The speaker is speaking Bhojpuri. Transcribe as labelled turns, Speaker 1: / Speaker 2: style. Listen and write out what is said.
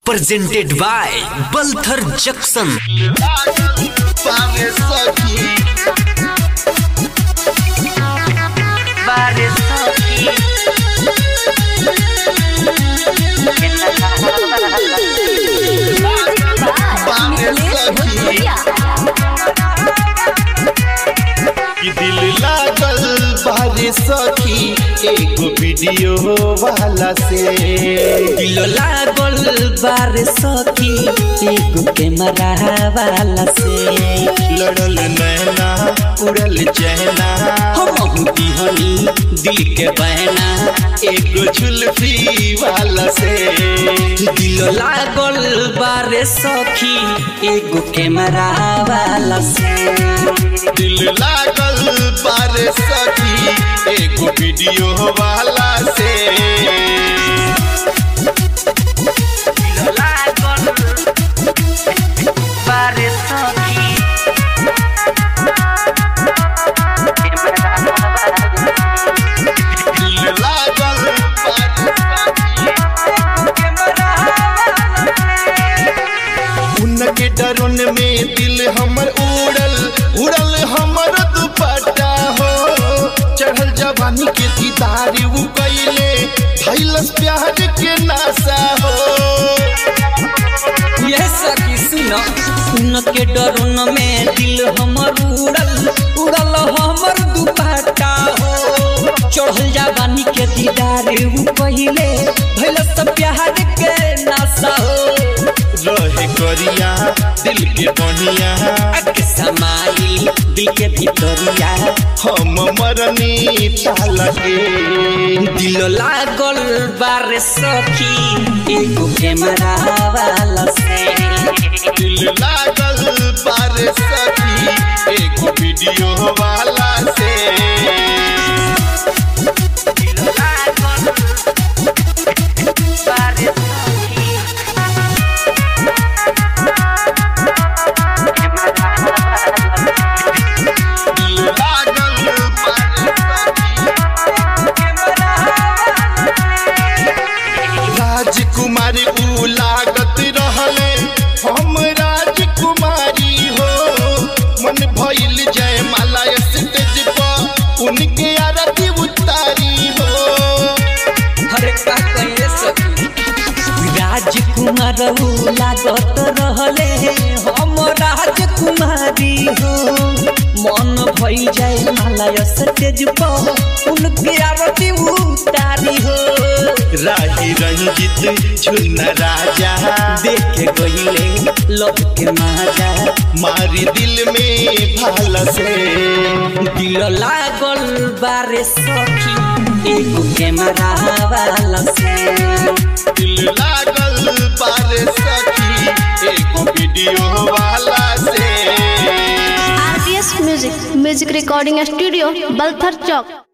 Speaker 1: presented by Balthar Jackson.
Speaker 2: Pare saki pare saki कि दिल लागल बारे सखी एगो वीडियो वाला से
Speaker 3: दिल लागल बार सखी एगो कैमरा वाला से
Speaker 2: लड़ल नैना उड़ल चहना
Speaker 3: हम दिहनी दिल के बहना
Speaker 2: एगो जुल्फी वाला से
Speaker 3: दिल लागल बार सखी एगो कैमरा वाला से
Speaker 2: दिल लागल बारे सखी एगो वीडियो वाला से
Speaker 3: दिल लागल बार सखी
Speaker 2: दिल लागल उनके डरुन में दिल हमर उड़ल उड़ल हमर दुपट्टा हो चढ़ल जवानी के दीदार उ कैले भैलस प्यार के नासा हो
Speaker 3: ये सखी सुनो सुन के डरुन में दिल हमर उड़ल उड़ल हमर दुपट्टा हो चढ़ल जवानी के दीदार उ पहिले भइल सब प्यार के नासा हो
Speaker 2: रहे करिया दिल के बढ़िया
Speaker 3: अक समाइल दिल के भीतरिया
Speaker 2: हम मरनी ताला के
Speaker 3: दिल लागल बारे सखी एगो कैमरा वाला से
Speaker 2: दिल लागल बारे सखी एगो वीडियो वाला से
Speaker 3: दिल लागल बारे सखी
Speaker 2: दिल लागल राजकुमारी ऊ लागत रहले हम राजकुमारी हो मन भइल जय माला स्टेज पर उनके आरती उतारी हो
Speaker 3: हरे का कहे सखी राजकुमार हो लागत रहले हम राजकुमारी हो मन भई जाए मालय सतेज पर उनके आरती उतारी हो
Speaker 2: राही रंजित झुन्ना राजा
Speaker 3: देखे गईले लब के माजा
Speaker 2: मारी दिल में भाला से
Speaker 3: दिल लागल बारे सखी एगो कैमरा वाला से
Speaker 2: दिल लागल बारे सखी एगो वीडियो वाला से
Speaker 4: RPS music music recording studio Balthar चौक